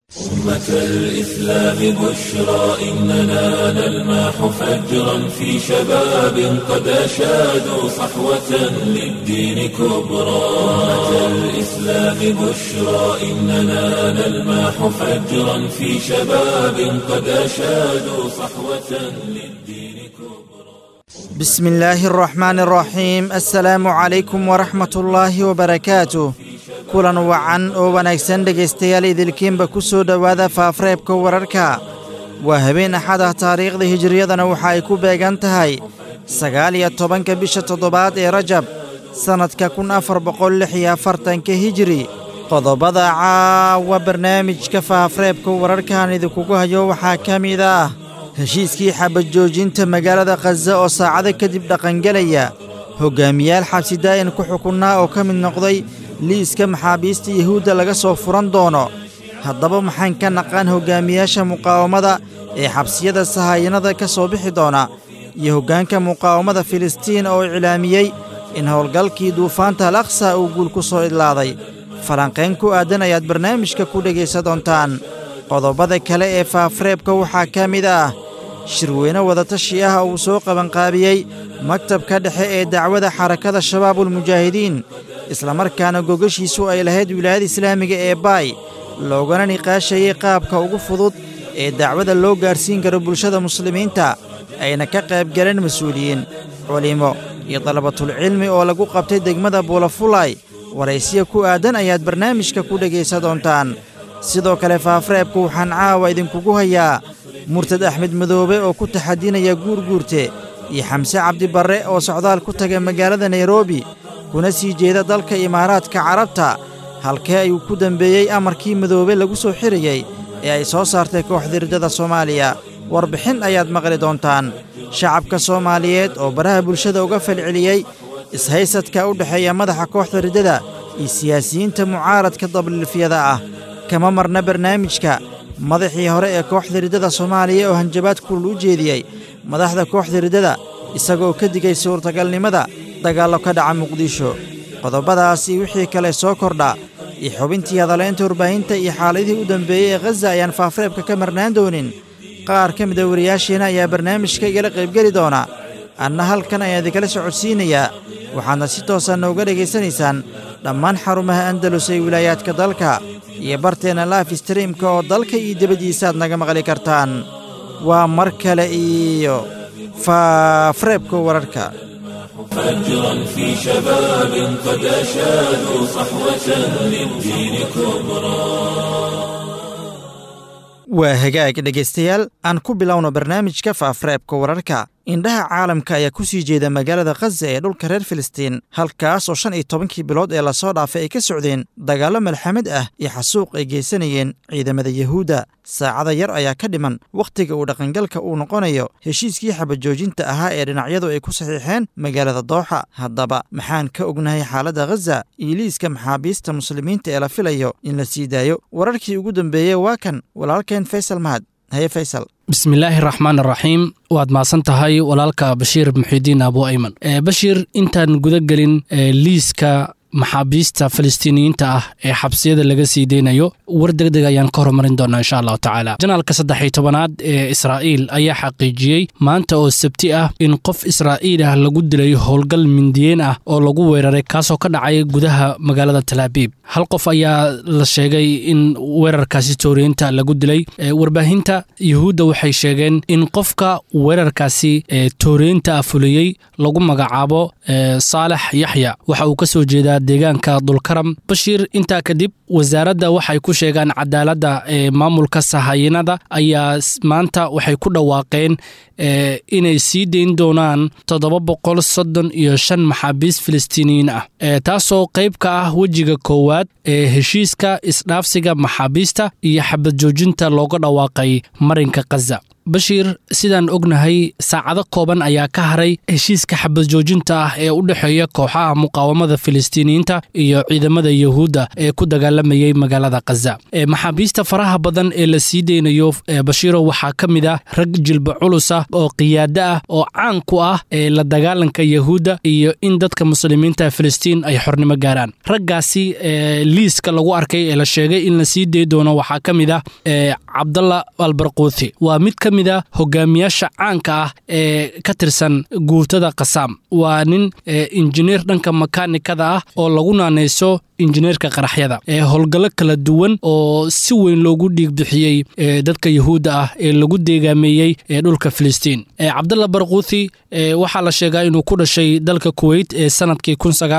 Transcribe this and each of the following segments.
أمة الإسلام بشرى إننا نلمح فجرا في شباب قد أشادوا صحوة للدين كبرى أمة الإسلام بشرى إننا نلمح فجرا في شباب قد أشادوا صحوة للدين كبرى بسم الله الرحمن الرحيم السلام عليكم ورحمة الله وبركاته kulan wacan oo wanaagsan dhegaystayaal idilkiinba ku soo dhowaada faafreebka wararka waa habeen axad ah taariikhda hijiriyadana waxa ay ku beegan tahay sagaal iyo tobanka bisha toddobaad ee rajab sannadka kun afar boqol lix iyo afartanka hijiri qodobada caawa barnaamijka faafreebka wararkaan idinkugu hayo waxaa ka mid ah heshiiskii xabajoojinta magaalada khaza oo saacado kadib dhaqangelaya hoggaamiyaal xabsi daa'in ku xukunnaa oo ka mid noqday liiska maxaabiista yuhuudda laga soo furan doono haddaba maxaan ka naqaan hoggaamiyaasha muqaawamada ee xabsiyada sahayanada ka soo bixi doona iyo hoggaanka muqaawamada filistiin oo iclaamiyey in howlgalkii duufaanta al aqsa uu guul ku soo idlaaday falanqayn ku aadan ayaad barnaamijka ku dhegaysan doontaan qodobada kale ee faafreebka waxaa ka mid ah shirweyne wadatashi ah uu soo qabanqaabiyey maktabka dhexe ee dacwada xarakada shabaabulmujaahidiin islamarkaana gogashiisu ay lahayd wilaayada islaamiga ee baay loogana niqaashayey qaabka ugu fudud ee dacwada loo gaarsiin karo bulshada muslimiinta ayna ka qayb galeen mas-uuliyiin culimo iyo dalabatulcilmi oo lagu qabtay degmada buulafulay waraysiya ku aadan ayaad barnaamijka ku dhegaysan doontaan sidoo kale faafreebku waxaan caawa idinkugu hayaa murtad axmed madoobe oo ku taxadinaya guurguurte iyo xamse cabdibarre oo socdaal ku taga magaalada nairobi kuna sii jeeda dalka imaaraadka carabta halkee ayuu ku dembeeyey amarkii madoobe lagu soo xirayey ee ay soo saartay kooxda riddada soomaaliya warbixin ayaad maqli doontaan shacabka soomaaliyeed oo baraha bulshada uga falceliyey ishaysadka u dhexeeya madaxa kooxda riddada iyo siyaasiyiinta mucaaradka dabliilfyada ah kama marna barnaamijka madaxii hore ee kooxda riddada soomaaliya oo hanjabaad kulul u jeediyey madaxda kooxda riddada isagoo ka digay suurtagalnimada dagaallo ka dhaca muqdisho qodobadaasi wixii kale soo kordha iyo xubintii hadalaynta warbaahinta iyo xaaladihii u dambeeyey ee khaza ayaan faafreebka ka marnaan doonin qaar ka mida wariyaasheenna ayaa barnaamijka igala qaybgeli doona anna halkan ayaan idinkala socodsiinayaa waxaadna si toosa nooga dhegaysanaysaan dhammaan xarumaha andalus ee wilaayaadka dalka iyo barteenna laif streamka oo dalka iyo debaddiisaaad naga maqli kartaan waa mar kale iyo faafreebka wararka فجرا في شباب قد أشادوا صحوة للدين كبرى waa hagaag dhegaystayaal aan ku bilowno barnaamijka faafreebka wararka indhaha caalamka ayaa ku sii jeeda magaalada khaza ee dhulka reer filistiin halkaas oo shan iyo tobankii bilood ee lasoo dhaafay ay ka socdeen dagaallo malxamad ah iyo xasuuq ay geysanayeen ciidamada yahuudda saacada yar ayaa ka dhiman wakhtiga uu dhaqangalka uu noqonayo heshiiskii xabajoojinta ahaa ee dhinacyadu ay ku saxiixeen magaalada dooxa haddaba maxaan ka ognahay xaaladda khaza iyo liiska maxaabiista muslimiinta ee la filayo in la sii daayo wararkii ugu dambeeyey waa kan walaalkeen faysal mahad haye faysal bismillaahi raxmaan raxiim waad mahadsan tahay walaalka bashiir muxidiin abu ayman bashiir intaan guda gelin liiska maxaabiista falastiiniyiinta ah ee xabsiyada laga sii deynayo war deg deg ayaan ka horumarin doonaa insha allahu tacaala janaalka saddex iyo tobanaad ee israa'iil ayaa xaqiijiyey maanta oo sabti ah in qof israa'iil ah lagu dilay howlgal mindiyeen ah oo lagu weeraray kaasoo ka dhacay gudaha magaalada talaabiib hal qof ayaa la sheegay in weerarkaasi tooriyiinta lagu dilay warbaahinta yuhuudda waxay sheegeen in qofka weerarkaasi tooriyiinta ah fuliyey lagu magacaabo saalex yaxya waxa uu kasoo jeedaa deegaanka dulkaram bashiir intaa kadib wasaaradda waxay ku sheegaan cadaaladda ee maamulka sahayinada ayaa maanta waxay ku dhawaaqeen inay sii dayn doonaan toddoba boqol soddon iyo shan maxaabiis filistiiniyiin ah taasoo qayb ka ah wejiga koowaad ee heshiiska isdhaafsiga maxaabiista iyo xabad joojinta looga dhawaaqay marinka khaza bashiir sidaan ognahay saacado kooban ayaa ka haray heshiiska xabad joojinta ah ee u dhexeeya kooxaha muqaawamada filistiiniyiinta iyo ciidamada yuhuudda ee ku dagaalamayay magaalada khaza maxaabiista faraha badan ee la sii deynayo bashiiro waxaa ka mid ah rag jilba culus ah oo qiyaado ah oo caan ku ah ee la dagaalanka yuhuudda iyo in dadka muslimiinta filistiin ay xornimo gaaraan raggaasi liiska lagu arkay ee la sheegay in la sii dey doono waxaa ka mid ah cabdalla albarquuthi waa mid ka mid a hogaamiyaasha caanka ah ee ka tirsan guutada kasaam waa nin injineer dhanka makaanikada ah oo lagu naanayso injineerka qaraxyada ee howlgallo kala duwan oo si weyn loogu dhiig bixiyey dadka yuhuudda ah ee lagu deegaameeyey ee dhulka filistiin cabdalla barquuthi waxaa la sheegaa inuu ku dhashay dalka kuweyt ee sanadkii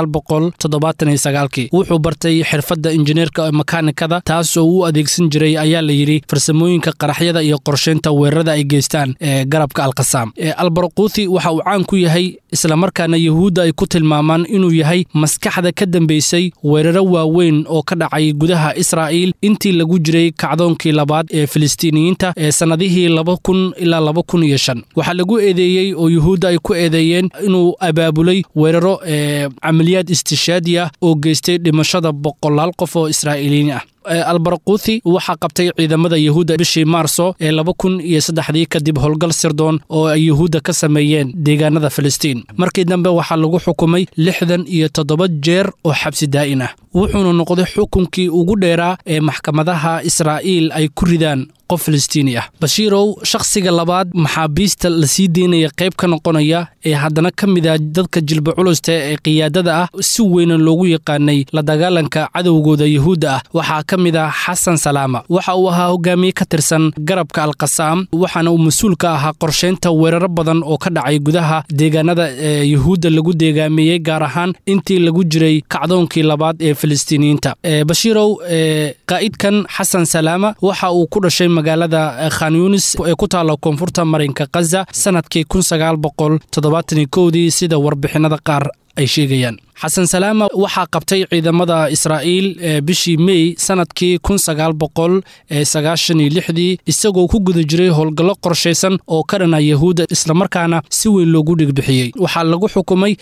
kii wuxuu bartay xirfadda injineerka makaanikada taas oo u adeegsan jiray ayaa la yidhi farsamooyinka qaraxyada iyo qorsheynta weerarada ay geystaan ee garabka alkasaam albarquuthi waxa uu caan ku yahay islamarkaana yuhuudda ay ku tilmaamaan inuu yahay maskaxda ka dambeysay weeraro waaweyn oo ka dhacay gudaha israa'iil intii lagu jiray kacdoonkii labaad ee filistiiniyiinta ee sannadihii laba kun ilaa laba kun iyo shan waxaa lagu eedeeyey oo yuhuudda ay ku eedeeyeen inuu abaabulay weeraro ee camaliyaad istishaadi ah oo geystay dhimashada boqolaal qof oo israa'iiliyiin ah albarquuthi waxaa qabtay ciidamada yuhuudda bishii maarso ee laba kun iyo saddexdii kadib howlgal sirdoon oo ay yuhuudda ka sameeyeen deegaanada filistiin markii dambe waxaa lagu xukumay lixdan iyo toddoba jeer oo xabsi daa'in ah wuxuuna noqday xukunkii ugu dheeraa ee maxkamadaha israa'iil ay ku ridaan qof filistiini ah bashiirow shakhsiga labaad maxaabiista la sii deynaya qayb ka noqonaya ee haddana ka mid ah dadka jilba culusta ee qiyaadada ah si weyna loogu yaqaanay la dagaalanka cadowgooda yuhuudda ah waxaa ka mid ah xasan salaama waxa uu ahaa hogaamiye ka tirsan garabka alkasaam waxaana uu mas-uul ka ahaa qorsheynta weeraro badan oo ka dhacay gudaha deegaanada ee yuhuudda lagu deegaameeyey gaar ahaan intii lagu jiray kacdoonkii labaad ee filistiiniyiinta bashiirow qaa'idkan xasan salaama waxa uu ku dhashay magaalada khan yunis ee ku taalla koonfurta marinka khaza sanadkii dii sida warbixinada qaar ay sheegayaan xasan salaama waxaa qabtay ciidamada israa'iil bishii mey sanadkii dii isagoo ku guda jiray howlgallo qorshaysan oo ka dhana yahuudda islamarkaana si weyn loogu dhigbixiyey waxaa lagu xukumay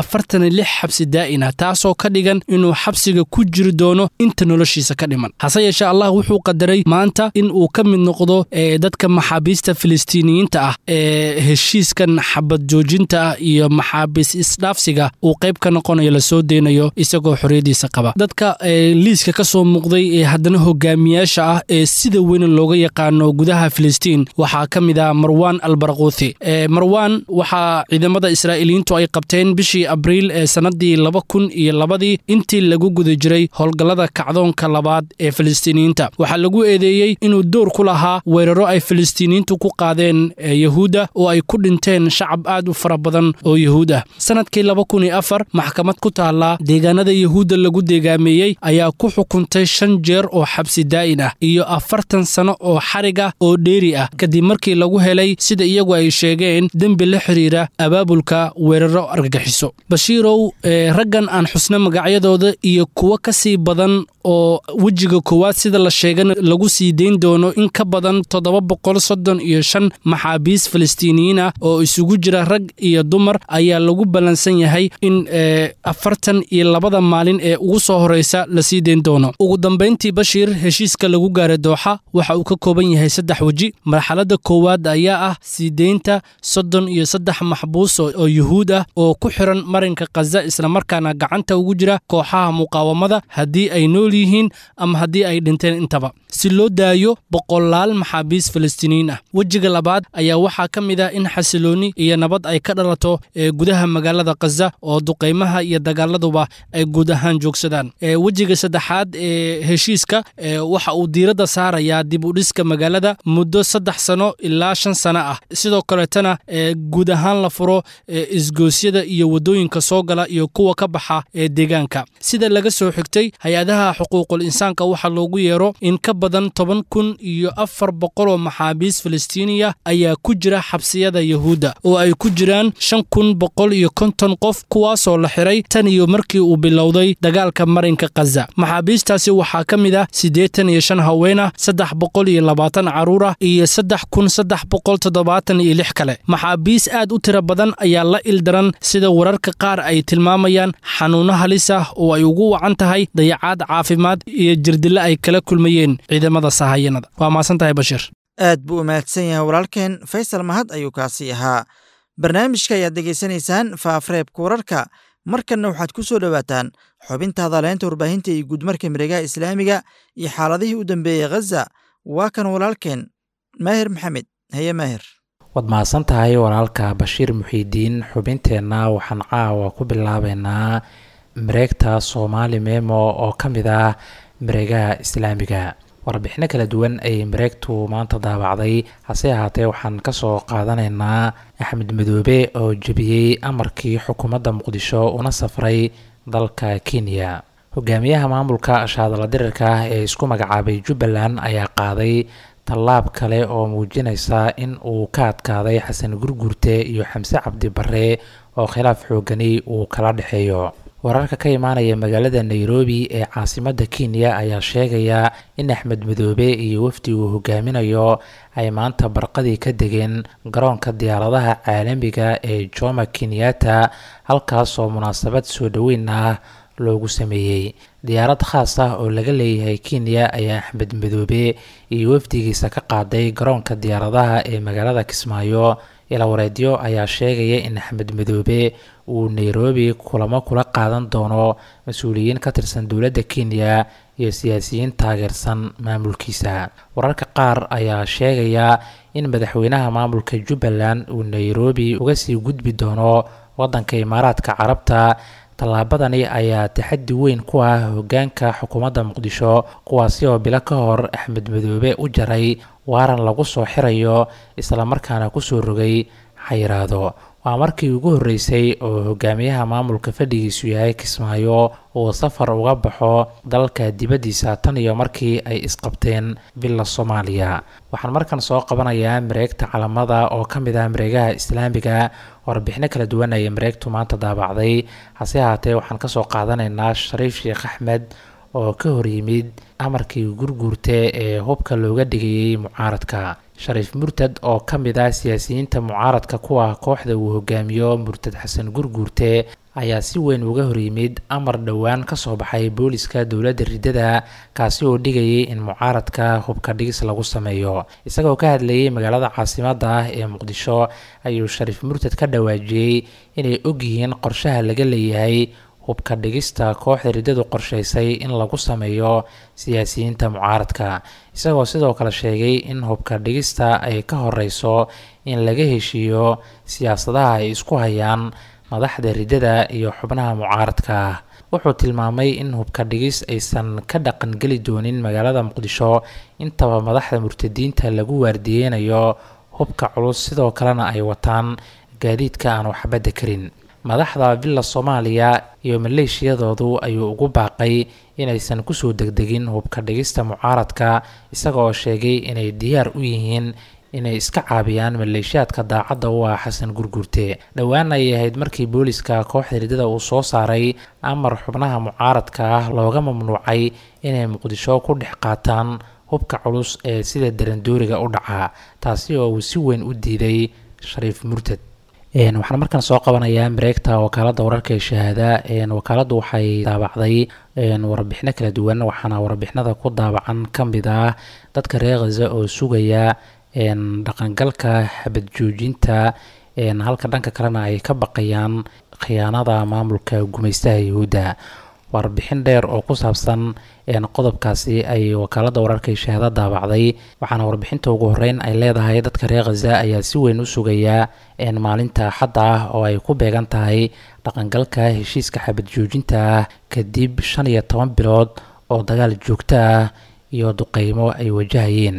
xabsi daa'ina taasoo ka dhigan inuu xabsiga ku jiri doono inta noloshiisa ka dhiman hase yeeshee allah wuxuu qadaray maanta in uu ka mid noqdo dadka maxaabiista filistiiniyiinta ah ee heshiiskan xabad joojinta ah iyo maxaabiis isdhaafsiga uu qayb ka noqonayo lasoo deynayo isagoo xorriyadiisa qaba dadka liiska ka soo muuqday ee haddana hogaamiyaasha ah ee sida weyn looga yaqaano gudaha filistiin waxaa ka mid ah marwan albarquuthi marwan waxaa ciidamada israa'iiliyiintu ay qabteen bishii abriil ee sannadii laba kun iyo labadii intii lagu guda jiray howlgallada kacdoonka labaad ee filistiiniyiinta waxaa lagu eedeeyey inuu door ku lahaa weeraro ay filistiiniyiintu ku qaadeen yahuudda oo ay ku dhinteen shacab aad u fara badan oo yahuud ah sanadkii maxkamad ku taalla deegaanada yuhuudda lagu deegaameeyey ayaa ku xukuntay shan jeer oo xabsi daa'in ah iyo afartan sano oo xarig ah oo dheeri ah kadib markii lagu helay sida iyagu ay sheegeen dembi la xidhiira abaabulka weeraro argagixiso bashiirow raggan aan xusno magacyadooda iyo kuwo ka sii badan oo wejiga koowaad sida la sheegana lagu sii dayn doono in ka badan toddoba boqol soddon iyo shan maxaabiis filistiiniyiin ah oo isugu jira rag iyo dumar ayaa lagu ballansan yahay in afartan iyo labada maalin ee ugu soo horeysa la sii dayn doono ugu dambayntii bashiir heshiiska lagu gaaray dooxa waxa uu ka kooban yahay saddex weji marxaladda koowaad ayaa ah sii deynta soddon iyo saddex maxbuus oo yuhuud ah oo ku xiran marinka khaza islamarkaana gacanta ugu jira kooxaha muqaawamada haddii ay nool yihiin ama haddii ay dhinteen intaba si loo daayo boqolaal maxaabiis filistiiniyiin ah wejiga labaad ayaa waxaa ka mid ah in xasilooni iyo nabad ay ka dhalato ee gudaha magaalada khaza oo duqaymaha iyo dagaaladuba ay guud ahaan joogsadaan wejiga saddexaad ee heshiiska waxa uu diiradda saarayaa dib u dhiska magaalada muddo saddex sano ilaa shan sano ah sidoo kaleetana guud ahaan la furo isgoosyada iyo waddooyinka soo gala iyo kuwa ka baxa ee deegaanka sida laga soo xigtay hay-adaha xuquuqul insaanka waxaa loogu yeero in ka badan toban kun iyo afar boqol oo maxaabiis filistiiniya ayaa ku jira xabsiyada yuhuudda oo ay ku jiraan shan kun boqol iyo konton qof kuwa kuwaasoo la xiray tan iyo markii uu bilowday dagaalka marinka khaza maxaabiistaasi waxaa ka mid ah siddeetan iyo shan haween ah saddex boqol iyo labaatan carruur ah iyo saddex kun saddex boqol toddobaatan iyo lix kale maxaabiis aad u tiro badan ayaa la ildaran sida wararka qaar ay tilmaamayaan xanuunno halis ah oo ay ugu wacan tahay dayacaad caafimaad iyo jirdille ay kala kulmayeen ciidamada sahayanada waa maasan tahay bashiir aad buu u mahadsan yahay walaalkeen faysal mahad ayuu kaasi ahaa barnaamijka ayaad degeysanaysaan faafreebka wararka markanna waxaad ku soo dhowaataan xubinta hadaleynta warbaahinta iyo guudmarka miregaha islaamiga iyo xaaladihii u dambeeyey khaza waa kan walaalkeen maahir maxamed haye maahir waad mahadsan tahay walaalka bashiir muxiidiin xubinteenna waxaan caawa ku bilaabeynaa mareegta soomaali memo oo ka mid ah mareegaha islaamiga warbixino kala duwan ayay mareegtu maanta daabacday hase ahaatee waxaan kasoo qaadanaynaa axmed madoobe oo jebiyey amarkii xukuumadda muqdisho una safray dalka kenya hogaamiyaha maamulka shaadala dirirka ah ee isku magacaabay jubbaland ayaa qaaday tallaab kale oo muujinaysa in uu ka adkaaday xasan gurgurte iyo xamse cabdi bare oo khilaaf xoogani uu kala dhexeeyo wararka ka imaanaya magaalada nairobi ee caasimadda kenya ayaa sheegaya in axmed madoobe iyo wafdi uu hogaaminayo ay maanta barqadii ka degeen garoonka diyaaradaha caalamiga ee joma kenyatta halkaasoo munaasabad soo dhoweyn ah loogu sameeyey diyaarad khaas ah oo laga leeyahay kenya ayaa axmed madoobe iyo wafdigiisa ka qaaday garoonka diyaaradaha ee magaalada kismaayo ilawareedyo ayaa sheegaya in axmed madoobe uu nairobi kulamo kula qaadan doono mas-uuliyiin ka tirsan dowladda kenya iyo siyaasiyiin taageersan maamulkiisa wararka qaar ayaa sheegaya in madaxweynaha maamulka jubbaland uu nairobi uga sii gudbi doono waddanka imaaraadka carabta tallaabadani ayaa taxaddi weyn ku ah hoggaanka xukuumadda muqdisho kuwaasi oo bilo ka hor axmed madoobe u jaray waaran lagu soo xirayo islamarkaana kusoo rogay xayiraado waa markii ugu horreysay oo hogaamiyaha maamulka fadhigiisu yahay kismaayo uu safar uga baxo dalka dibaddiisa tan iyo markii ay isqabteen villa soomaaliya waxaan markan soo qabanayaa mareegta calamada oo ka mid ah mareegaha islaamiga warbixino kala duwan ayay mareegtu maanta daabacday hase ahaatee waxaan kasoo qaadanaynaa shariif sheekh axmed oo ka hor yimid amarkii gurguurte ee hubka looga dhigayey mucaaradka shariif murtad oo ka mid ah siyaasiyiinta mucaaradka kuwa kooxda uu hogaamiyo murtad xasan gurguurte ayaa si weyn uga hor yimid amar dhowaan ka soo baxay booliska dowladda riddada kaasi oo dhigayay in mucaaradka hubka dhigis lagu sameeyo isagoo ka hadlayay magaalada caasimadda ah ee muqdisho ayuu shariif murtad ka dhawaajiyey inay ogyihiin qorshaha laga leeyahay hubka dhigista kooxda riddadu qorshaysay in lagu sameeyo siyaasiyiinta mucaaradka isagoo sidoo kale sheegay in hubka dhigista ay ka horeyso in laga heshiiyo siyaasadaha ay isku hayaan madaxda riddada iyo xubnaha mucaaradka ah wuxuu tilmaamay in hubka dhigis aysan ka dhaqan geli doonin magaalada muqdisho intaba madaxda murtadiinta lagu waardiyeynayo hubka culus sidoo kalena ay wataan gaadiidka aan waxbadda karin madaxda villa soomaaliya iyo maleeshiyadoodu ayuu ugu baaqay inaysan kusoo degdegin hubka dhigista mucaaradka isaga oo sheegay inay diyaar u yihiin inay iska caabiyaan maleeshiyaadka daacadda u ah xasan gurgurte dhowaan ayay ahayd markii booliska kooxda riddada uu soo saaray amar xubnaha mucaaradka ah looga mamnuucay inay muqdisho ku dhex qaataan hubka culus ee sida darandooriga u dhaca taasi oo uu si weyn u diiday shariif murtad waxaan markaan soo qabanayaa mareegta wakaaladda wararka ee shahaada wakaaladdu waxay daabacday warbixino kala duwan waxaana warbixinada ku daabacan ka mid ah dadka reer khaza oo sugaya dhaqangalka xabad joojinta halka dhanka kalena ay ka baqayaan khiyaanada maamulka gumaystaha yuhuudda warbixin dheer oo ku saabsan qodobkaasi ay wakaaladda wararka ee shahaada daabacday waxaana warbixinta ugu horeyn ay leedahay dadka reer khaza ayaa si weyn u sugaya maalinta axadda ah oo ay ku beegan tahay dhaqangalka heshiiska xabad joojinta ah kadib shan iyo toban bilood oo dagaal joogto ah iyo duqeymo ay wajahayeen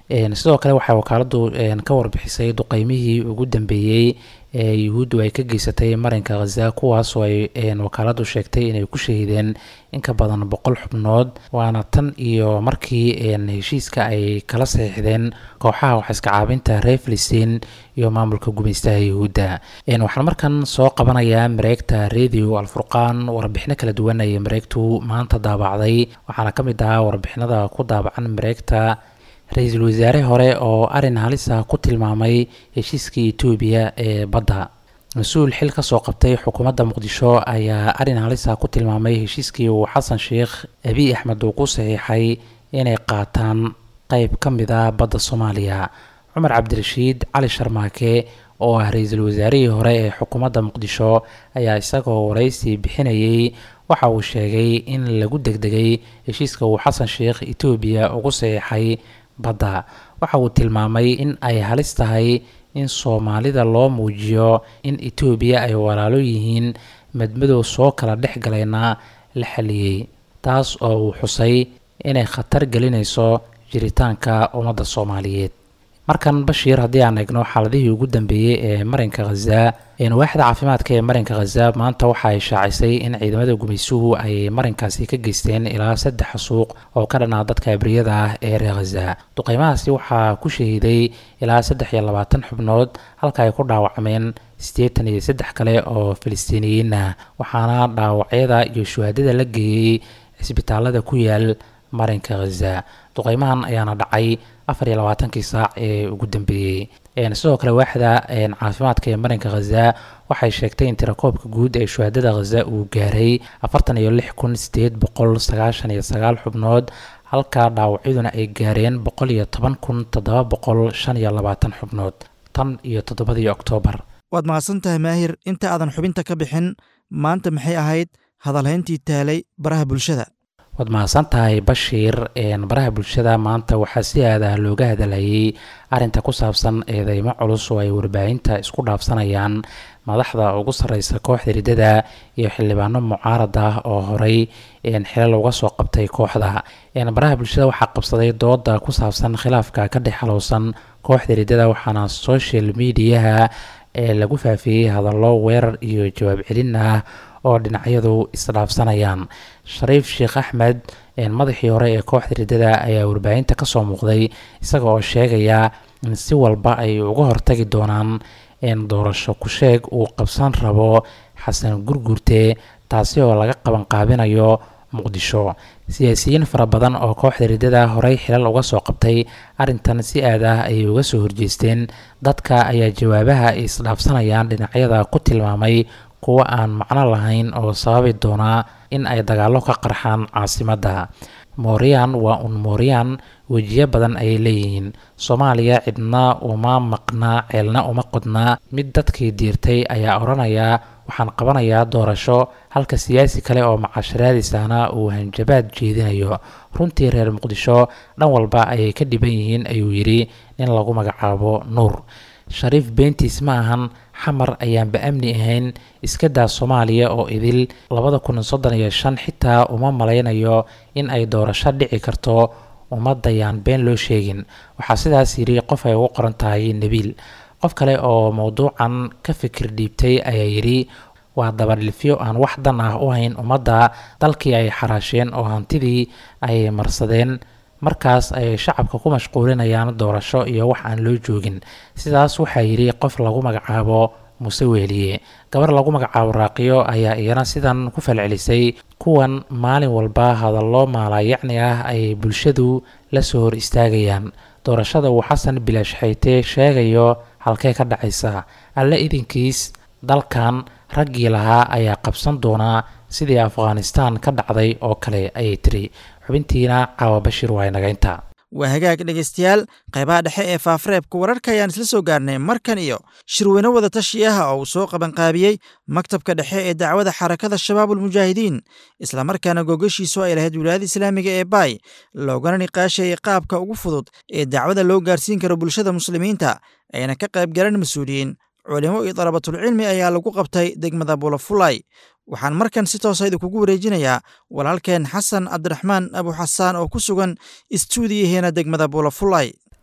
sidoo kale waxay wakaaladu ka warbixisay duqeymihii ugu dambeeyey ee yuhuuddu ay ka geysatay marinka khaza kuwaasoo ay wakaaladu sheegtay inay ku shahiideen in ka badan boqol xubnood waana tan iyo markii heshiiska ay kala saxiixdeen kooxaha waxiska caabinta reer filistiin iyo maamulka gumaystaha yuhuudda waxaan markan soo qabanayaa mareegta radio alfurqaan warbixino kala duwan ayay mareegtu maanta daabacday waxaana ka mid ahaa warbixinada ku daabacan mareegta ra-iisul wasaare hore oo arin halisa ku tilmaamay heshiiskii etoobiya ee badda mas-uul xil ka soo qabtay xukuumadda muqdisho ayaa arin halisa ku tilmaamay heshiiskii uu xasan sheikh abiy axmed uu ku saxiixay inay qaataan qeyb ka mid a badda soomaaliya cumar cabdirashiid cali sharmaake oo ah ra-iisul wasaarihii hore ee xukuumadda muqdisho ayaa isagoo waraysi bixinayay waxa uu sheegay in lagu degdegay heshiiska uu xasan sheikh etoobiya ugu saxiixay badda waxa uu tilmaamay in ay halis tahay in soomaalida loo muujiyo in etoobiya ay walaalo yihiin madmadow soo kala dhex galayna la xaliyey taas oo uu xusay inay khatar gelinayso jiritaanka ummadda soomaaliyeed markan bashiir haddii aan eegno xaaladihii ugu dambeeyey ee marinka khaza waaxda caafimaadka ee marinka khaza maanta waxa ay shaacisay in ciidamada gumaysuhu ay marinkaasi ka geysteen ilaa saddex suuq oo ka dhanaa dadka abriyada ah ee reer khaza duqeymahaasi waxaa ku shahiiday ilaa saddex iyo labaatan xubnood halka ay ku dhaawacmeen siddeetan iyo saddex kale oo filistiiniyiin ah waxaana dhaawacyada iyo shuhaadada la geeyey cisbitaalada ku yaal marinka khaza duqeymahan ayaana dhacay afar iyo labaatankii saac ee ugu dambeeyey sidoo kale waaxda caafimaadka ee marinka khaza waxay sheegtay in tirakoobka guud ee shuhaadada khaza uu gaaray afartan iyo lix kun sideed boqol sagaashan iyo sagaal xubnood halka dhaawacyaduna ay gaareen boqol iyo toban kun toddoba boqol shan iyo labaatan xubnood tan iyo toddobadii oktoobar waad mahadsan tahay maahir inta aadan xubinta ka bixin maanta maxay ahayd hadalhayntii taalay baraha bulshada waad mahadsan tahay bashiir baraha bulshada maanta waxaa si aadah looga hadalhayay arinta ku saabsan eedeymo culus oo ay warbaahinta isku dhaafsanayaan madaxda ugu sarreysa kooxda riddada iyo xildhibaano mucaarad ah oo horey xilal uga soo qabtay kooxda baraha bulshada waxaa qabsaday dooda ku saabsan khilaafka ka dhex halowsan kooxda riddada waxaana social mediaha ee lagu faafiyey hadallo weerar iyo jawaab celin ah oo dhinacyadu isdhaafsanayaan shariif sheekh axmed madaxii hore ee kooxda riddada ayaa warbaahinta kasoo muuqday isaga oo sheegaya in si walba ay uga hortagi doonaan doorasho ku-sheeg uu qabsan rabo xasan gurgurte taasi oo laga qabanqaabinayo muqdisho siyaasiyiin fara badan oo kooxda riddada horey xilal uga soo qabtay arrintan si aad ah ayay uga soo horjeesteen dadka ayaa jawaabaha ay isdhaafsanayaan dhinacyada ku tilmaamay kuwo aan macno lahayn oo sababi doonaa in ay dagaallo ka qarxaan caasimadda mooryan waa un mooryan wejiyo badan ayay leeyihiin soomaaliya cidna uma maqnaa ceelna uma qodnaa mid dadkii diirtay ayaa odhanaya waxaan qabanayaa doorasho halka siyaasi kale oo macasharaadiisahna uu hanjabaad jeedinayo runtii reer muqdisho dhan walba ayay ka dhiban yihiin ayuu yidhi nin lagu magacaabo nuur shariif beentiis ma ahan xamar ayaanba amni ahayn iska daa soomaaliya oo idil labada kun soddon iyo shan xitaa uma malaynayo in ay doorasho dhici karto ummadayaan been loo sheegin waxaa sidaas yidhi qof ay ugu qoran tahay nebiil qof kale oo mowduucan ka fikir dhiibtay ayaa yidhi waa dabadhilfyo aan wax dan ah u hayn ummadda dalkii ay xaraasheen oo hantidii ay marsadeen markaas ayay shacabka ku mashquulinayaan doorasho iyo wax aan loo joogin sidaas waxaa yidhi qof lagu magacaabo muse weeliye gabar lagu magacaabo raaqiyo ayaa iyana sidan ku falcelisay kuwan maalin walba hadallo maalayacni ah ay bulshadu la soo hor istaagayaan doorashada uu xasan bilaash xayte sheegayo halkee ka dhacaysa alle idinkiis dalkan raggii lahaa ayaa qabsan doonaa sidii afghanistan ka dhacday oo kale ayay tiri xubintiina caawa bashir waa inaga intaa waa hagaag dhegaystayaal qaybaha dhexe ee faafareebka wararka ayaan isla soo gaarnay markan iyo shirweyne wada tashi ah oo uu soo qabanqaabiyey maktabka dhexe ee dacwada xarakada shabaabulmujaahidiin islamarkaana googashiisu ay lahayd wilaayada islaamiga ee baay loogana niqaashayay qaabka ugu fudud ee dacwada loo gaarsiin karo bulshada muslimiinta ayna ka qayb galan mas-uuliyiin culimo iyo dalabatulcilmi ayaa lagu qabtay degmada bulafulay waxaan markan si toosa idinkugu wareejinayaa walaalkeen xasan cabdiraxmaan abuxasaan oo ku sugan istuudiyaheena degmada bulafulay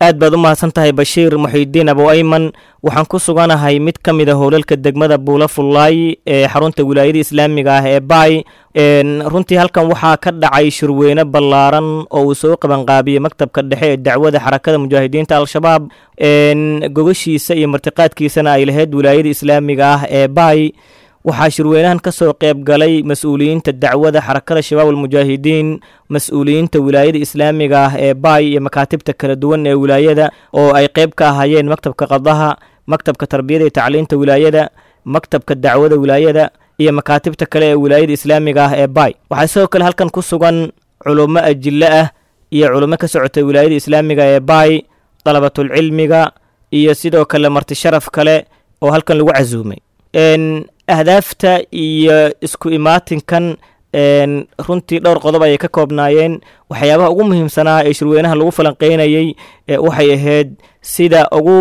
aad baad u mahadsan tahay bashiir muxiidiin abu ayman waxaan ku suganahay mid ka mid a howlalka degmada buula fullaay ee xarunta wilaayada islaamiga ah ee baay runtii halkan waxaa ka dhacay shirweyne ballaaran oo uu soo qabanqaabiyey maktabka dhexe ee dacwada xarakada mujaahidiinta al-shabaab gogashiisa iyo martiqaadkiisana ay lahayd wilaayada islaamiga ah ee baay waxaa shirweynahan ka soo qayb galay mas-uuliyiinta dacwada xarakada shabaab almujaahidiin mas-uuliyiinta wilaayada islaamiga ah ee baay iyo makaatibta kala duwan ee wilaayada oo ay qayb ka ahaayeen maktabka qadaha maktabka tarbiyada iyo tacliinta wilaayada maktabka dacwada wilaayada iyo makaatibta kale ee wilaayada islaamiga ah ee baay waxaa sidoo kale halkan ku sugan culummo ajille ah iyo culummo ka socota wilaayada islaamiga ee baay dalabatulcilmiga iyo sidoo kale marti sharaf kale oo halkan lagu casuumay ahdaafta iyo isku imaatinkan runtii dhowr qodob ayay ka koobnaayeen waxyaabaha ugu muhiimsanaa ee shirweynaha lagu falanqeynayey waxay ahayd sida ugu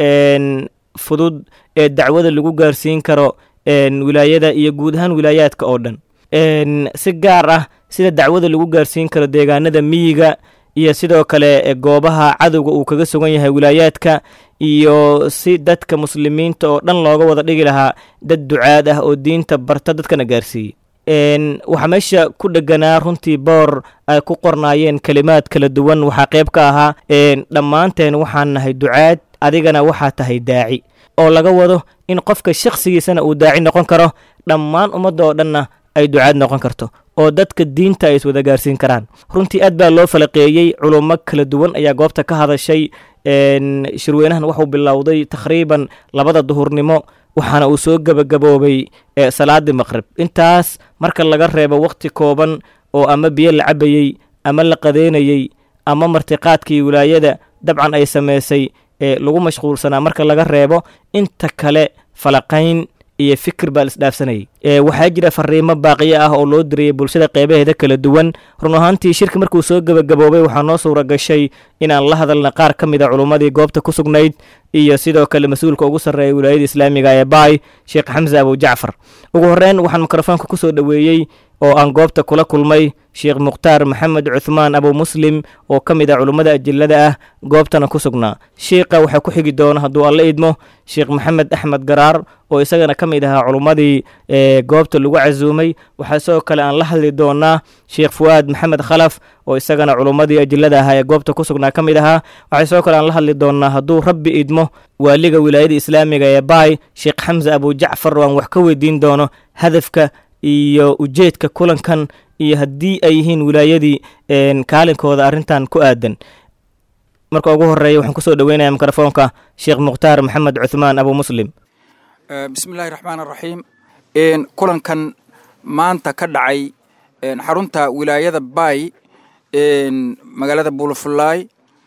fudud ee dacwada lagu gaarsiin karo wilaayada iyo guud ahaan wilaayaadka oo dhan si gaar ah sida dacwada lagu gaarsiin karo deegaanada miyiga iyo sidoo kale goobaha cadowga uu kaga sugan yahay wilaayaadka iyo si dadka muslimiinta oo dhan looga wada dhigi lahaa dad ducaad ah oo diinta barta dadkana gaarsiiyey waxaa meesha ku dheganaa runtii boor ay ku qornaayeen kelimaad kala duwan waxaa qayb ka ahaa dhammaanteen waxaan nahay ducaad adigana waxaa tahay daaci oo laga wado in qofka shakhsigiisana uu daaci noqon karo dhammaan ummadda oo dhanna ay ducaad noqon karto oo dadka diinta ay iswada gaarsiin karaan runtii aad baa loo falaqeeyey culummo kala duwan ayaa goobta ka hadashay shirweynahan wuxuu bilowday takhriiban labada duhurnimo waxaana uu soo gebagaboobay salaadii maqrib intaas marka laga reebo wakhti kooban oo ama biyo la cabayey ama la qadeynayey ama martiqaadkii wilaayada dabcan ay samaysay lagu mashquulsanaa marka laga reebo inta kale falaqayn iyo fikir baa laisdhaafsanayay waxaa jira fariimo baaqiyo ah oo loo diriyey bulshada qeybaheeda kala duwan run ahaantii shirka markuu soo gebagaboobay waxaa noo suura gashay inaan la hadalna qaar ka mid a culummadii goobta ku sugnayd iyo sidoo kale mas-uulka ugu sarreeya wilaayada islaamiga ee baay sheekh xamse abu jacfar ugu horreyn waxaan mikrofoonka ku soo dhoweeyey oo aan goobta kula kulmay sheekh mukhtaar maxamed cuthmaan abu muslim oo ka mid ah culummada ajillada ah goobtana ku sugnaa shiikha waxaa ku xigi doona hadduu alla idmo sheekh maxamed axmed garaar oo isagana ka mid ahaa culummadii goobta lagu casuumay waxaa sidoo kale aan la hadli doonaa sheekh fu'aad maxamed khalaf oo isagana culummadii ajillada ahaa ee goobta ku sugnaa ka mid ahaa waxaa sidoo kale aan la hadli doonaa hadduu rabbi idmo waaliga wilaayada islaamiga ee baay sheekh xamse abu jacfar oo aan wax ka weydiin doono hadafka iyo ujeedka kulankan iyo haddii ay yihiin wilaayadii kaalinkooda arrintan ku aadan marka ugu horeeya waxaan kusoo dhoweynayaa mikrofoonka sheekh mukhtaar maxamed cuthmaan abu muslim bismillahi raxmaan raxiim kulankan maanta ka dhacay xarunta wilaayada baay magaalada buulafulaay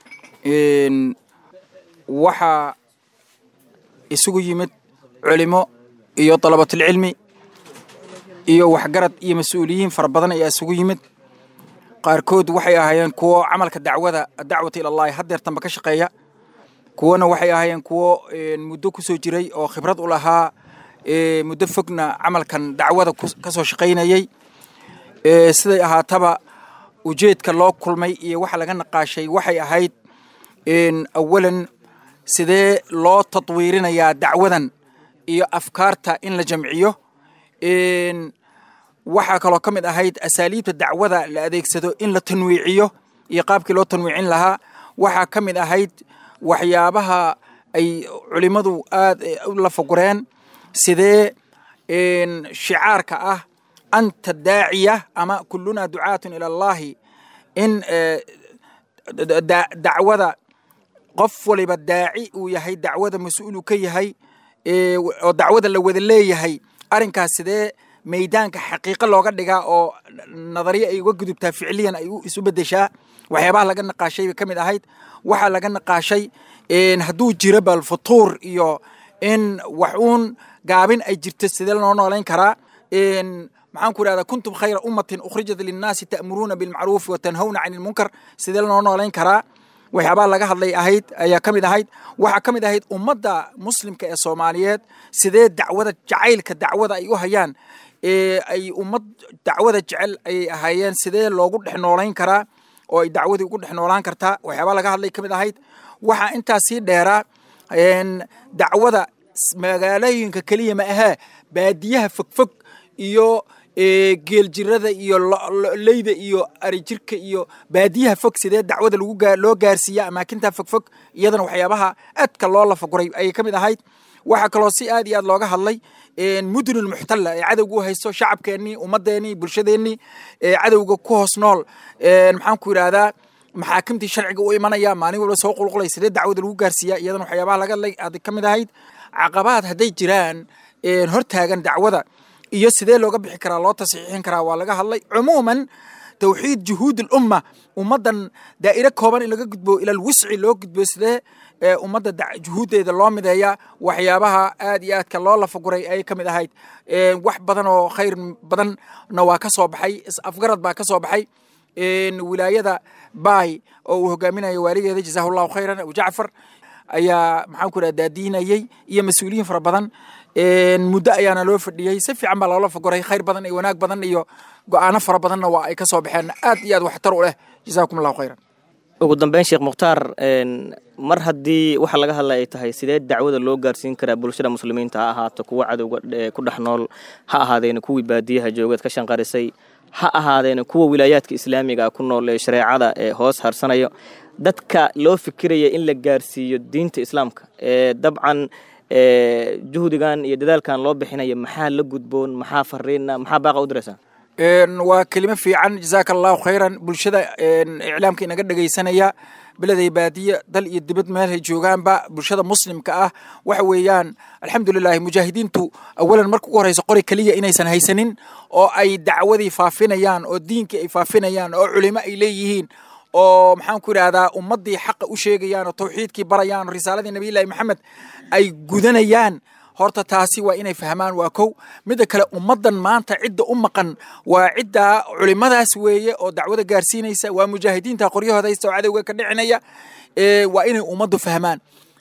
waxaa isugu yimid culimo iyo dalabatulcilmi iyo waxgarad iyo mas-uuliyiin fara badan ayaa isugu yimid qaarkood waxay ahaayeen kuwo camalka dacwada dacwata ilallahi haddeertanba ka shaqeeya kuwana waxay ahaayeen kuwo muddo ku soo jiray oo khibrad u lahaa muddo fogna camalkan dacwada ka soo shaqaynayey siday ahaataba ujeedka loo kulmay iyo waxa laga naqaashay waxay ahayd awalan sidee loo tadwiirinayaa dacwadan iyo afkaarta in la jamciyo waxaa kaloo ka mid ahayd asaaliibta dacwada la adeegsado in la tanwiiciyo iyo qaabkii loo tanwiicin lahaa waxaa ka mid ahayd waxyaabaha ay culimmadu aad u lafagureen sidee shicaarka ah anta daaciya ama kulunaa ducaatun ila allahi in dacwada qof waliba daaci uu yahay dacwada mas-uulu ka yahay oo dacwada la wada leeyahay arrinkaas sidee maydaanka xaqiiqo looga dhigaa oo nadariya ay uga gudubtaa ficliyan ay isu bedeshaa waxyaabaha laga naqaashay bay ka mid ahayd waxaa laga naqaashay hadduu jiro bal futuur iyo in wax uun gaabin ay jirto sidee loo noolayn karaa maxaan ku idhahdaa kuntum khayra ummatin ukhrijat linnaasi ta'muruuna bilmacruufi wa tanhawna cani ilmunkar sidee loo noolayn karaa waxyaabaha laga hadlay ahayd ayaa ka mid ahayd waxaa ka mid ahayd ummadda muslimka ee soomaaliyeed sidee dacwada jacaylka dacwada ay u hayaan ay ummad dacwada jecel ayay ahaayeen sidee loogu dhex noolayn karaa oo ay dacwadii ugu dhex noolaan kartaa waxyaabaa laga hadlay ka mid ahayd waxaa intaas sii dheeraa dacwada magaalooyinka keliya ma ahee baadiyaha fogfog iyo geeljirada iyo leyda iyo arijirka iyo baadiyaha fog sidee dacwada loo gaarsiiya amaakinta fogfog iyadana waxyaabaha aadka loo lafaguray ayay ka mid ahayd waxaa kaloo si aad iyo aad looga hadlay mudunul muxtalla ee cadowga u haysto shacabkeennii ummadeennii bulshadeennii ee cadowga ku hoos nool maxaan ku yidhaahdaa maxaakimtii sharciga u imanaya maalin walba soo qulqulay sidee dacwada lagu gaarsiiya iyadana waxyaabaha laga hadlay aad ka mid ahayd caqabaad hadday jiraan hortaagan dacwada iyo sidee looga bixi karaa loo tasxiixin karaa waa laga hadlay cumuuman tawxiid juhuud lumma ummaddan daa'iro kooban in laga gudbo ilal wisci loo gudbo sidee ummadda juhuuddeeda loo mideeya waxyaabaha aad iyo aadka loo lafaguray ayay ka mid ahayd wax badan oo khayr badanna waa ka soo baxay is-afgarad baa ka soo baxay wilaayada baay oo uu hogaaminayo waaligeeda jazaahu llahu khayran abu jacfar ayaa maxaan ku idhaha daadiinayey iyo mas-uuliyiin fara badan muddo ayaana loo fadhiyey si fiican baa loola fagoray khayr badan iyo wanaag badan iyo go-aano fara badanna waa ay ka soo baxeen aad iyo aad waxtar u leh jazaakum allahu khayran ugu dambeyn sheekh mukhtaar mar haddii waxa laga hadla ay tahay sidee dacwada loo gaarsiin karaa bulshada muslimiinta ha ahaato kuwa cadowga ku dhex nool ha ahaadeena kuwii baadiyaha joogeed ka shanqarisay ha ahaadeena kuwa wilaayaadka islaamiga ku nool ee shareecada ee hoos harsanayo dadka loo fikiraya in la gaarsiiyo diinta islaamka ee dabcan juhdigan iyo dadaalkan loo bixinaya maxaa la gudboon maxaa fariina maxaa baaqa u diraysaa waa kelimo fiican jazaaka allahu khayran bulshada iclaamka inaga dhegaysanaya beleday baadiye dal iyo dibad meelhay joogaanba bulshada muslimka ah waxa weeyaan alxamdulilahi mujaahidiintu awalan marka ugu horeysa qori keliya inaysan haysanin oo ay dacwadii faafinayaan oo diinkii ay faafinayaan oo culimo ay leeyihiin oo maxaan ku idhahdaa ummaddii xaqa u sheegayaan oo tawxiidkii barayaan oo risaaladii nabiyullahi maxamed ay gudanayaan horta taasi waa inay fahmaan waa kow midda kale ummaddan maanta cidda u maqan waa cidda culimadaas weeye oo dacwada gaarsiinaysa waa mujaahidiinta qoryahooda haysta oo cadowga ka dhicinaya waa inay ummaddu fahmaan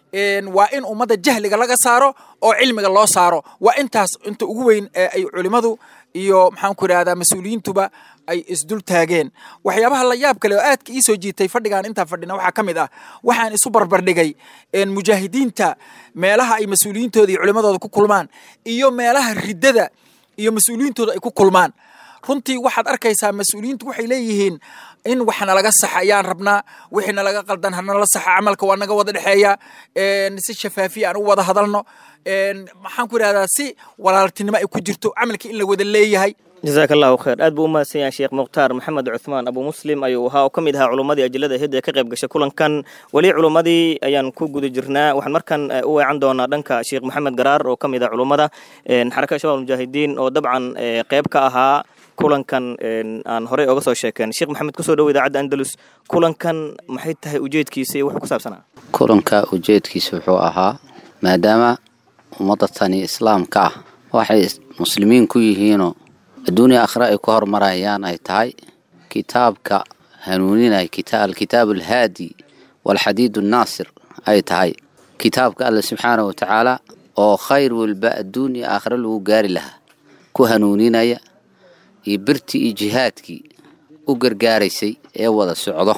waa in ummadda jahliga laga saaro oo cilmiga loo saaro waa intaas inta ugu weyn ee ay culimadu iyo maxaan ku idhahdaa mas-uuliyiintuba ay isdul taageen waxyaabaha la yaab kale oo aadka ii soo jiitay fadhigaan intaan fadhina waxaa ka mid ah waxaan isu barbardhigay mujaahidiinta meelaha ay mas-uuliyiintooda iyo culimadooda ku kulmaan iyo meelaha riddada iyo mas-uuliyiintooda ay ku kulmaan runtii waxaad arkaysaa mas-uuliyiintu waxay leeyihiin in wax nalaga saxa ayaan rabnaa wixii nalaga qaldan hanala saxa camalka waa naga wada dhexeeya si shafaafiya aan u wada hadalno maxaan ku idhahdaa si walaaltinimo ay ku jirto camalka in la wada leeyahay jazaaka allahu khayr aad buu u mahadsan yahay sheekh mukhtaar maxamed cuthmaan abu muslim ayuu ahaa oo ka mid ahaa culummadii ajilada hid ee ka qayb gashay kulankan weli culummadii ayaan ku guda jirnaa waxaan markan u weecan doonaa dhanka sheekh maxamed garaar oo ka mid ah culummada xarakada shabab mujaahidiin oo dabcan qayb ka ahaa kulankan aan horey oga soo sheekeen sheekh maxamed kusoo dhowo idaacadda andalus kulankan maxay tahay ujeedkiisa iyo wuxuu ku saabsanaa kulanka ujeedkiisa wuxuu ahaa maadaama ummadda tani islaamka ah waxay muslimiin ku yihiinoo adduuniya akhre ay ku horumarayaan ay tahay kitaabka hanuuninay alkitaabu alhaadi waalxadiid annaasir ay tahay kitaabka alle subxaana wa tacaala oo khayr walba adduun iyo aakhre lagu gaari lahaa ku hanuuninaya iyo birtii iyo jihaadkii u gargaaraysay ee wada socdo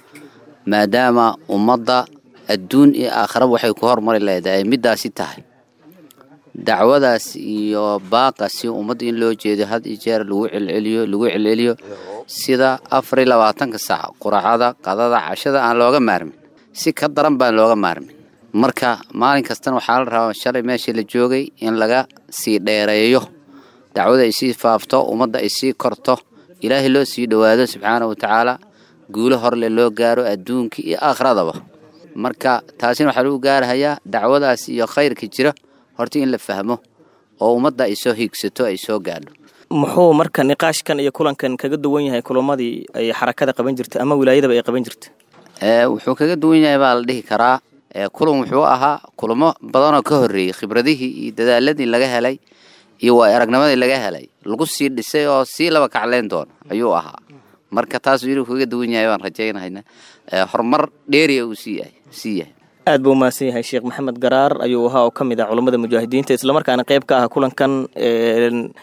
maadaama ummadda adduun iyo aakhiraba waxay ku horumari leedahay ay middaasi tahay dacwadaas iyo baaqasi ummadda in loo jeedo had iyo jeer lagu celceliyo lagu celceliyo sida afar iyo labaatanka saac quracada qadada cashada aan looga maarmin si ka daran baan looga maarmin marka maalin kastana waxaa la rabaa shalay meeshii la joogay in laga sii dheereeyo dacwada ay sii faafto ummadda ay sii korto ilaahay loo sii dhowaado subxaana wa tacaala guulo horle loo gaaro adduunka iyo aakhiradaba marka taasina waxaa lagu gaarahayaa dacwadaas iyo khayrka jira horta in la fahmo oo ummadda ay soo hiigsato ay soo gaadho muxuu marka niqaashkan iyo kulankan kaga duwan yahay kulummadii ay xarakada qaban jirtay ama wilaayadaba ay qaban jirtay wuxuu kaga duwan yahay baa la dhihi karaa kulan wuxuu ahaa kulamo badanoo ka horreeyey khibradihii iyo dadaaladii laga helay iyo waa aragnimadii laga helay lagu sii dhisay oo sii laba kacleyn doono ayuu ahaa marka taas inuu kaga duwan yahay baan rajaynahayna horumar dheeriya uu sii yahay sii yahay aad buu umahadsan yahay sheekh maxamed garaar ayuu ahaa oo ka mid ah culummada mujaahidiinta islamarkaana qayb ka ah kulankan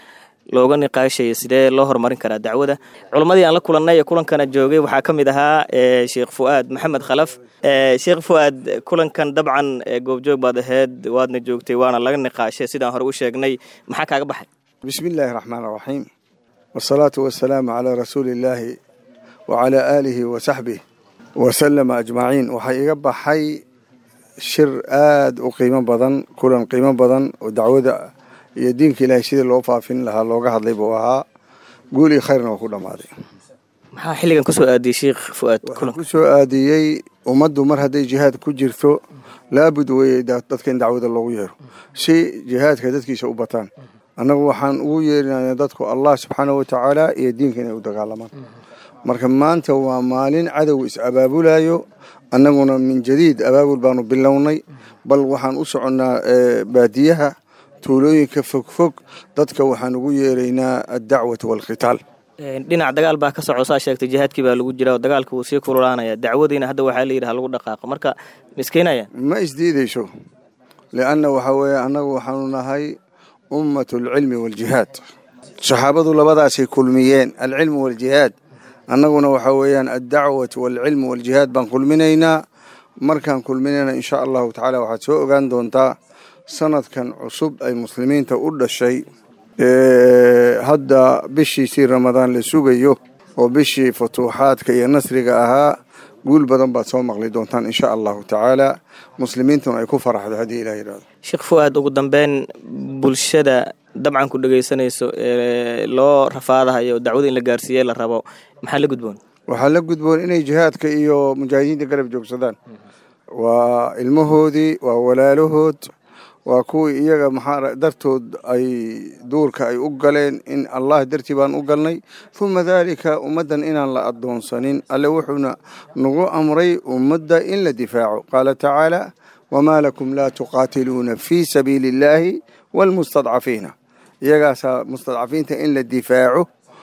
looga niqaashaya sidee loo horumarin karaa dacwada culammadii aan la kulannay ee kulankana joogay waxaa ka mid ahaa sheekh fu'aad maxamed khalaf sheekh fu'aad kulankan dabcan goobjoog baad ahayd waadna joogtay waana laga niqaashay sidaan hore u sheegnay maxaa kaaga baxay bismi illaahi raxmaan raxiim wasalaatu wasalaamu calaa rasuuli illaahi wacalaa aalihi wa saxbih wasalama ajmaciin waxaa iga baxay shir aada u qiimo badan kulan qiimo badan oo dacwada iyo diinka ilaahay sidii loo faafin lahaa looga hadlay buu ahaa guul iyo khayrna waa ku dhammaaday maxaa xilligan kusoo aadiyey sheekh fu'aad waxaan ku soo aadiyey ummaddu mar hadday jihaad ku jirto laabud weeye dadka in dacwada loogu yeero si jihaadka dadkiisa u bataan annagu waxaan ugu yeerinaya dadku allah subxaana wa tacaala iyo diinka inay u dagaalamaan marka maanta waa maalin cadow is abaabulayo annaguna min jadiid abaabul baanu bilownay bal waxaan u soconnaa baadiyaha tuulooyinka fogfog dadka waxaan ugu yeeraynaa addacwatu waalkhitaal dhinac dagaal baa ka soco saa sheegtay jihaadkii baa lagu jira oo dagaalka wuu sii kululaanaya dacwadiina hadda waxaa la yidhaha lagu dhaqaaqo marka miskiinaya ma isdiidayso lianna waxaa weeye annagu waxaanu nahay ummatu alcilmi waaljihaad saxaabadu labadaasay kulmiyeen alcilmu waaljihaad annaguna waxaa weeyaan addacwatu waalcilmu waaljihaad baan kulminaynaa markaan kulminayna insha allahu tacaala waxaad soo ogaan doontaa sanadkan cusub ay muslimiinta u dhashay hadda bishiisii ramadaan la sugayo oo bishii futuuxaadka iyo nasriga ahaa guul badan baad soo maqli doontaan insha allahu tacaala muslimiintuna ay ku faraxdo haddii ilah yidhahdo sheekh fu'aad ugu dambeyn bulshada dabcan ku dhegaysanayso ee loo rafaadahayo dacwada in la gaarsiiye la rabo maxaa la gudboon waxaa la gudboon inay jihaadka iyo mujaahidiinta garab joogsadaan waa ilmahoodii waa walaalahood waa kuwii iyaga maxaa dartood ay duurka ay u galeen in allah dartii baan u galnay uma daalika ummaddan inaan la addoonsanin alle wuxuuna nagu amray ummadda in la difaaco qaala tacaala wamaa lakum laa tuqaatiluuna fii sabiili illaahi waalmustadcafiina iyagaasaa mustadcafiinta in la difaaco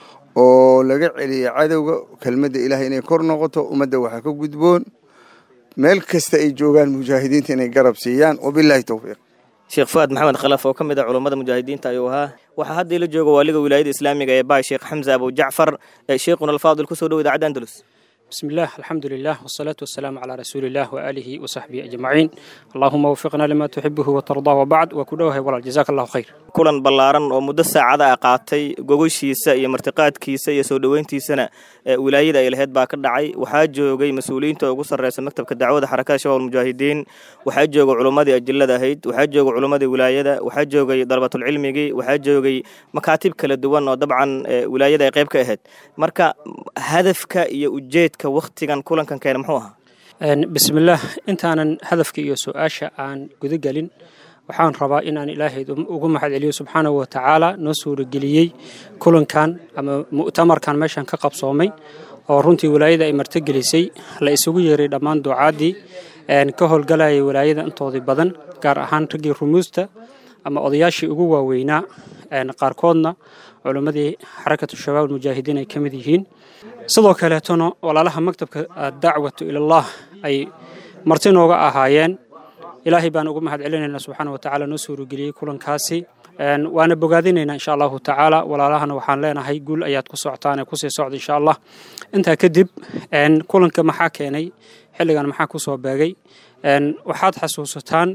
oo laga celiya cadowga kelmadda ilahay inay kor noqoto ummadda waxaa ka gudboon meel kasta ay joogaan mujaahidiinta inay garab siiyaan wabillahi towfiiq sheekh fu'aad maxamed khalaf oo ka mid ah culummada mujaahidiinta ayuu ahaa waxaa hadda ila jooga waaliga wilaayada islaamiga ee baay sheekh xamse abu jacfar sheikhuna alfaadil kusoo dhow idaacadda andalus بسم الله الحمد لله والصلاة والسلام على رسول الله وآله وصحبه أجمعين اللهم وفقنا لما تحبه وترضاه وبعد وكلوه ولا جزاك الله خير kulan ballaaran oo muddo saacada ah qaatay gogoshiisa iyo martiqaadkiisa iyo soo dhoweyntiisana wilaayada ay lahayd baa ka dhacay waxaa joogay mas-uuliyiinta ugu sarreysa maktabka dacwada xarakada shabaab almujaahidiin waxaa joogay culummadii ajillada ahayd waxaa joogay culummadii wilaayada waxaa joogay dalabatulcilmigii waxaa joogay makaatib kala duwan oo dabcan wilaayada ay qayb ka ahayd marka hadafka iyo ujeedka wakhtigan kulankan keena muxuu ahaa bismillaah intaanan hadafka iyo su-aasha aan guda gelin waxaan rabaa inaan ilaahay ugu mahad celiyo subxaanahu wa tacaala noo suurageliyey kulankan ama mu'tamarkan meeshan ka qabsoomay oo runtii walaayada ay martogelisay la isugu yeeray dhammaan ducaaddii ka howlgalayay walaayada intoodii badan gaar ahaan raggii rumuusta ama odayaashii ugu waaweynaa qaarkoodna culimmadii xarakatu shabaab almujaahidiin ay ka mid yihiin sidoo kaleetona walaalaha maktabka dacwatu ilallaah ay marti nooga ahaayeen ilaahay baan ugu mahad celinaynaa subxaana wa tacaala noo suurageliyey kulankaasi waana bogaadinaynaa insha allahu tacaala walaalahana waxaan leenahay guul ayaad ku socotaan ee kusii socda insha allah intaa kadib kulanka maxaa keenay xilligan maxaa ku soo beegay waxaad xasuusataan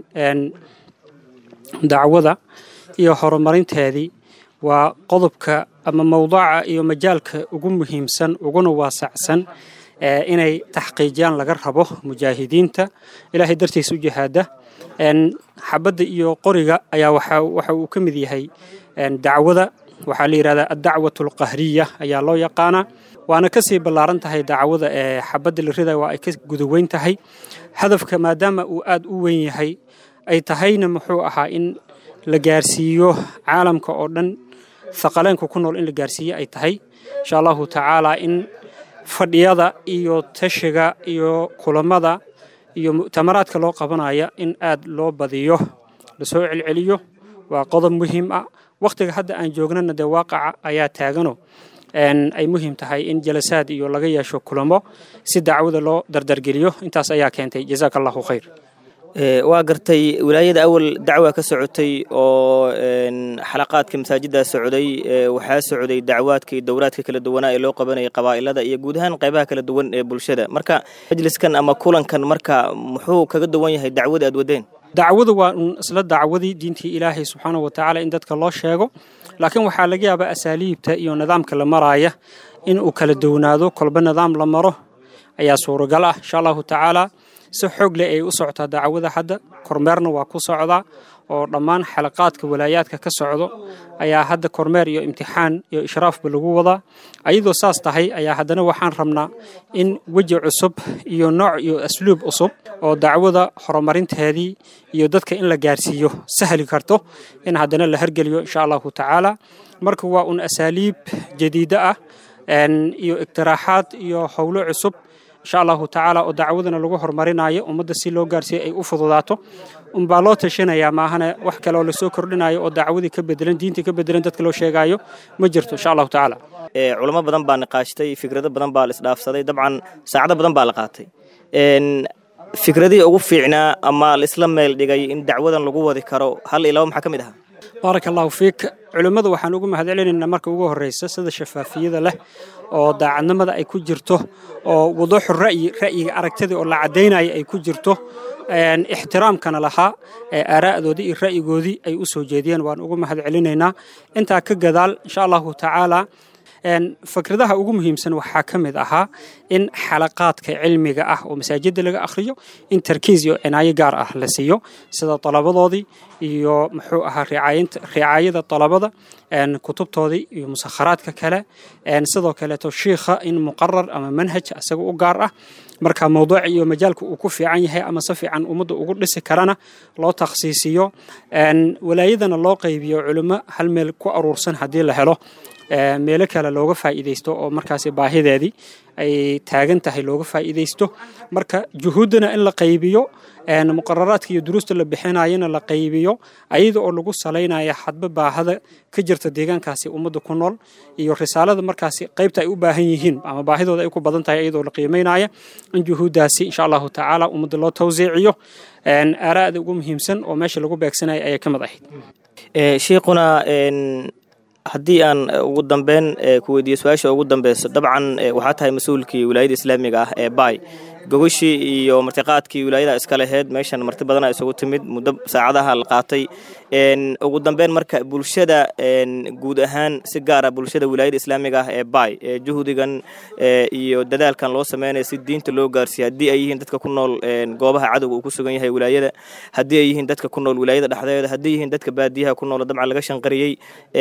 dacwada iyo horumarinteedii waa qodobka ama mowduuca iyo majaalka ugu muhiimsan uguna waasacsan inay taxqiijiyaan laga rabo mujaahidiinta ilaahay dartiisa u jihaada xabadda iyo qoriga ayaa waxa uu ka mid yahay dacwada waxaa la yidhahdaa addacwatu alqahriya ayaa loo yaqaanaa waana kasii ballaaran tahay dacwada ee xabadda la rida waa ay ka gudaweyn tahay hadafka maadaama uu aad u weyn yahay ay tahayna muxuu ahaa in la gaarsiiyo caalamka oo dhan haqaleenka ku nool in la gaarsiiyo ay tahay insha allahu tacaala in fadhiyada iyo tashiga iyo kulamada iyo mu'tamaraadka loo qabanaya in aad loo badiyo lasoo celceliyo waa qodob muhiim ah wakhtiga hadda aan joognana dee waaqaca ayaa taagano ay muhiim tahay in jalasaad iyo laga yeesho kulamo si dacwada loo dardargeliyo intaas ayaa keentay jazaaka allahu khayr waa gartay wilaayada awal dacwa ka socotay oo xalaqaadka masaajiddaa socday waxaa socday dacwaadka iyo dowraadka kala duwanaa ee loo qabanayay qabaa'ilada iyo guud ahaan qaybaha kala duwan ee bulshada marka majliskan ama kulankan marka muxuu kaga duwan yahay dacwada aad wadeen dacwadu waa un isla dacwadii diintii ilaahay subxaanahu watacaala in dadka loo sheego laakiin waxaa laga yaabaa asaaliibta iyo nidaamka la maraaya in uu kala downaado kolba nidaam la maro ayaa suuragal ah insha allahu tacaala si xoog leh ay u socotaa dacwada hadda kormeerna waa ku socdaa oo dhammaan xalaqaadka walaayaadka ka socdo ayaa hadda kormeer iyo imtixaan iyo ishraafba lagu wadaa ayadoo saas tahay ayaa haddana waxaan rabnaa in weji cusub iyo nooc iyo asluub cusub oo dacwada horumarinteedii iyo dadka in la gaarsiiyo sahli karto in haddana la hergeliyo insha allahu tacaala marka waa un asaaliib jadiida ah iyo iqtiraaxaad iyo howlo cusub insha allahu tacaala oo dacwadana lagu horumarinayo ummadda si loo gaarsiiyo ay u fududaato unbaa loo tashanayaa maahane wax kale oo lasoo kordhinayo oo dacwadii ka bedelan diintii ka bedelan dadka loo sheegayo ma jirto insha allahu tacaala culamo badan baa niqaashtay fikrado badan baa la isdhaafsaday dabcan saacado badan baa la qaatay fikradihii ugu fiicnaa ama laisla meel dhigay in dacwadan lagu wadi karo hal iyo laba maxaa ka mid ahaa baaraka allahu fiik culimmada waxaan ugu mahadcelinaynaa marka ugu horreysa sida shafaafiyada leh oo daacadnimada ay ku jirto oo wuduuxu ra'yi ra'yiga aragtida oo la caddaynaya ay ku jirto ixtiraamkana lahaa aaraa'doodii iyo ra'yigoodii ay u soo jeediyeen waan ugu mahadcelinaynaa intaa ka gadaal insha allahu tacaala fikradaha ugu muhiimsan waxaa ka mid ahaa in xalaqaadka cilmiga ah oo masaajidda laga akhriyo in tarkiis iyo cinaayo gaar ah la siiyo sida dalabadoodii iyo muxuu ahaa ricaayada dalabada kutubtoodii iyo musakharaadka kale sidoo kaleeto shiikha in muqarar ama manhaj isaga u gaar ah marka mawduuca iyo majaalka uu ku fiican yahay ama si fiican ummadda ugu dhisi karana loo takhsiisiyo walaayadana loo qaybiyo culimo hal meel ku aruursan haddii la helo meelo kale looga faa'iidaysto oo markaasi baahideedii ay taagan tahay looga faa'iidaysto marka juhuuddana in la qaybiyo muqararaadka iyo duruusta la bixinayana la qaybiyo ayada oo lagu salaynaya hadba baahada ka jirta deegaankaasi ummadda ku nool iyo risaalada markaasi qaybta ay u baahan yihiin ama baahidooda ay ku badan tahay iyadoo la qiimaynaya in juhuuddaasi insha allahu tacaala ummadda loo tawsiiciyo aaraa'da ugu muhiimsan oo meesha lagu beegsanaya ayay ka mid ahayd shiikhuna haddii aan ugu dambeyn ku weydiiyo su-aasha ugu dambeyso dabcan waxaa tahay mas-uulkii wilaayada islaamiga ah ee baay gogashii iyo martiqaadkii wilaayada iska laheyd meeshan marti badana isugu timid muddo saacadaha la qaatay ugu dambeyn marka bulshada guud ahaan si gaara bulshada wilaayada islaamiga ah ee baay ee juhdigan iyo dadaalkan loo sameynaya si diinta loo gaarsiiya haddii ay yihiin dadka ku nool goobaha cadowga uu ku sugan yahay wilaayada haddii ay yihiin dadka ku nool wilaayada dhexdeeda haddii yihiin dadka baadiyaha ku nool dabcan laga shanqariyey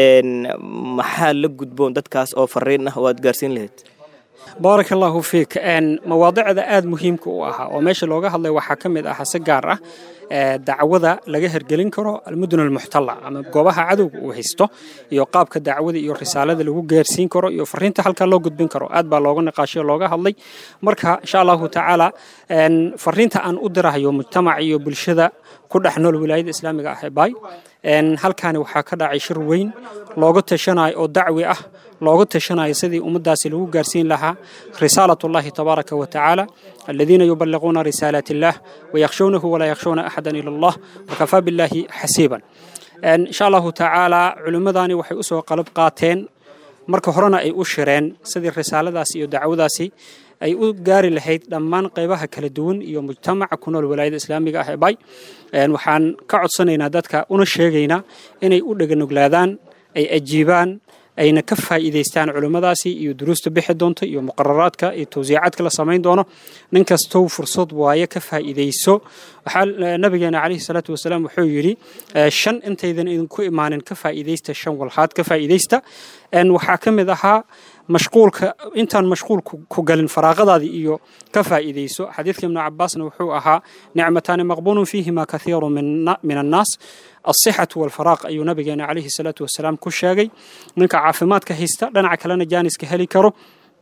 maxaa la gudboon dadkaas oo fariin ah oo aad gaarsiin lahayd baaraka allahu fiik mawaadicda aada muhiimka u ahaa oo meesha looga hadlay waxaa ka mid ah si gaar ah dacwada laga hergelin karo almudun almuxtala ama goobaha cadowga uu haysto iyo qaabka dacwada iyo risaalada lagu gaarsiin karo iyo fariinta halkaa loo gudbin karo aad baa looga niqaashay looga hadlay marka insha allahu tacaala fariinta aan u dirahayo mujtamac iyo bulshada ku dhex nool wilaayada islaamiga ah ee baay halkaani waxaa ka dhacay shir weyn looga tashanayo oo dacwi ah looga tashanayo sidii ummaddaasi lagu gaarsiin lahaa risaalat ullahi tabaaraka wa tacaala aladiina yubaliquuna risaalaat illah wayakhshawnahu walaa yakhshawna axadan ila allah wakafaa billahi xasiiban insha allahu tacaala culimmadani waxay usoo qalab qaateen marka horena ay u shireen sidii risaaladaasi iyo dacwadaasi ay u gaari lahayd dhammaan qaybaha kala duwan iyo mujtamaca ku nool walaayada islaamiga ah ee bay waxaan ka codsanaynaa dadka una sheegaynaa inay u dheganuglaadaan ay ajiibaan ayna ka faa'iidaystaan culimmadaasi iyo duruusta bixi doonta iyo muqararaadka iyo tawsiicaadka la samayn doono nin kastow fursad waaye ka faa'iidayso waxaa nabigeena calayhi salaatu wasalaam wuxuu yidhi shan intaydan idinku imaanin ka faa'iidaysta shan walhaad ka faa'iidaysta waxaa ka mid ahaa mashquulka intaan mashquul ku galin faraaqadaadii iyo ka faa'iidayso xadiidka ibnu cabaasna wuxuu ahaa nicmataani maqbuulun fiihima kathiiru min annaas alsixatu walfaraaq ayuu nabigeena calayhi salaatu wasalaam ku sheegay ninka caafimaadka haysta dhinaca kalena jaaniska heli karo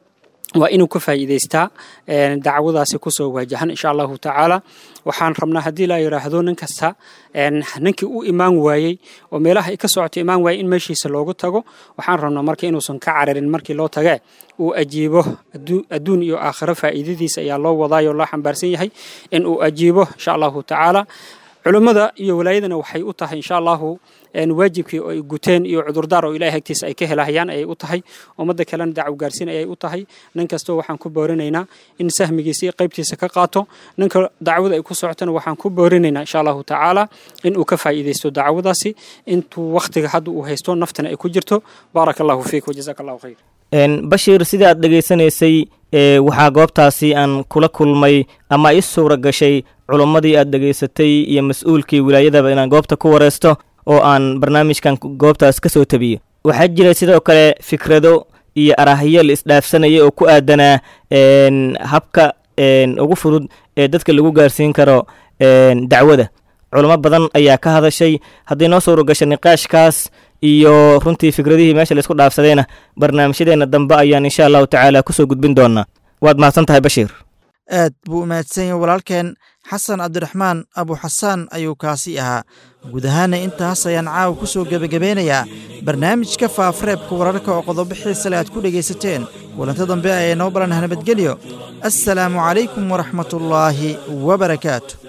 waa inuu ka faa'iidaystaa dacwadaasi kusoo waajahan insha allahu tacaala waxaan rabnaa haddii la yidhaahdo nin kasta ninkii u imaan waayey oo meelaha ay ka socoto imaan waayey in meeshiisa loogu tago waxaan rabnaa marka inuusan ka cararin markii loo tage uu ajiibo adduun iyo aakhiro faa'iidadiisa ayaa loo wadaayoo loo xambaarsan yahay in uu ajiibo insha allahu tacaala culummada iyo walaayadana waxay u tahay insha allahu waajibkii oo ay guteen iyo cudurdaar oo ilahay agtiisa ay ka helahayaan ayay u tahay ummadda kalena dacwo gaarsiin ayay u tahay nin kastoo waxaan ku boorinaynaa in sahmigiisa iyo qaybtiisa ka qaato ninka dacwada ay ku socotana waxaan ku boorinaynaa insha allahu tacaala in uu ka faa'iidaysto dacwadaasi intuu wakhtiga hadda uu haysto naftana ay ku jirto baaraka allahu fiik wajazaka allahu khayr bashiir sida aad dhegaysanaysay waxaa goobtaasi aan kula kulmay ama i suura gashay culummadii aad dhegaysatay iyo mas-uulkii wilaayadaba inaan goobta ku wareysto oo aan barnaamijkan goobtaas ka soo tabiyo waxaa jira sidoo kale fikrado iyo arahyo la isdhaafsanaya oo ku aadanaa habka ugu fudud ee dadka lagu gaarsiin karo dacwada culamo badan ayaa ka hadashay haddii noo suura gasha niqaashkaas iyo runtii fikradihii meesha laisku dhaafsadayna barnaamijyadeenna dambe ayaan insha allahu tacaala kusoo gudbin doonaa waad mahadsan tahay bashiir aad buu umahadsan yahay walaalkeen xasan cabdiraxmaan abu xasaan ayuu kaasi ahaa guud ahaana intaas ayaan caawa ku soo gebagabeynayaa barnaamijka faafareebka wararka oo qodobo xiisale aad ku dhegaysateen kulanto dambe ayay noo balanah nabadgelyo assalaamu calaykum waraxmatullaahi wabarakaatu